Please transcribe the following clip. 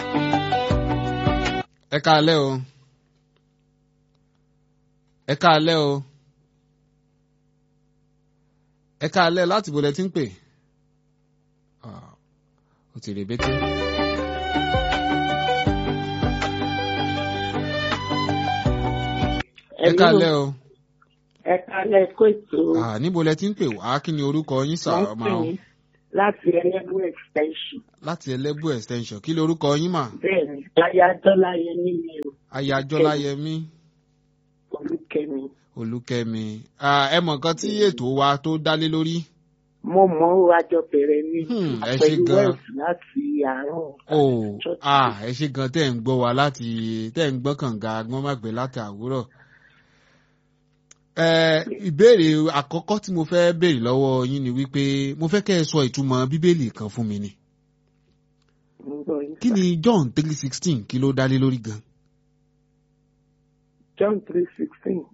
ẹ káalẹ́ o ẹ káalẹ́ o ẹ káalẹ́ láti bo lẹ ti ń pè Ah, ó ti rèbété. ẹ káalẹ́ o ẹ kálẹ̀ kó ètò Ah, níbo lẹ ti ń pè wá kí ni orúkọ yín sà wọ́n ọmọ pè o mí láti ẹlẹ́bù extension láti ẹlẹ́bù extension kí lorúkọ yín mà bẹ́ẹ̀ ni ayádọ́láyé nílé o ayájọ́láyẹmí olùkẹ́mi olùkẹ́mi Ah, ẹ mọ̀ nǹkan tí ètò wa tó dálé lórí. mo mọ̀ ó àjọ bẹ̀rẹ̀ ní Hmm, ẹ ṣé pẹ̀lú gan. west láti àárọ̀ Oh, Church. ah, ẹ ṣe gan tẹ́ ń gbọ́ wa láti tẹ́ ń gbọ́ kànga gbọ́n má gbé láti àwúrọ̀. Ẹ ìbéèrè àkọ́kọ́ tí mo fẹ́ béèrè lọ́wọ́ yín ni wípé mo fẹ́ kẹ́ ẹ sọ ìtumọ̀ bíbélì kan fún mi ni. ń gbọ́ yín Kí sà. ni John three sixteen kí ló dálé lórí gan? John three sixteen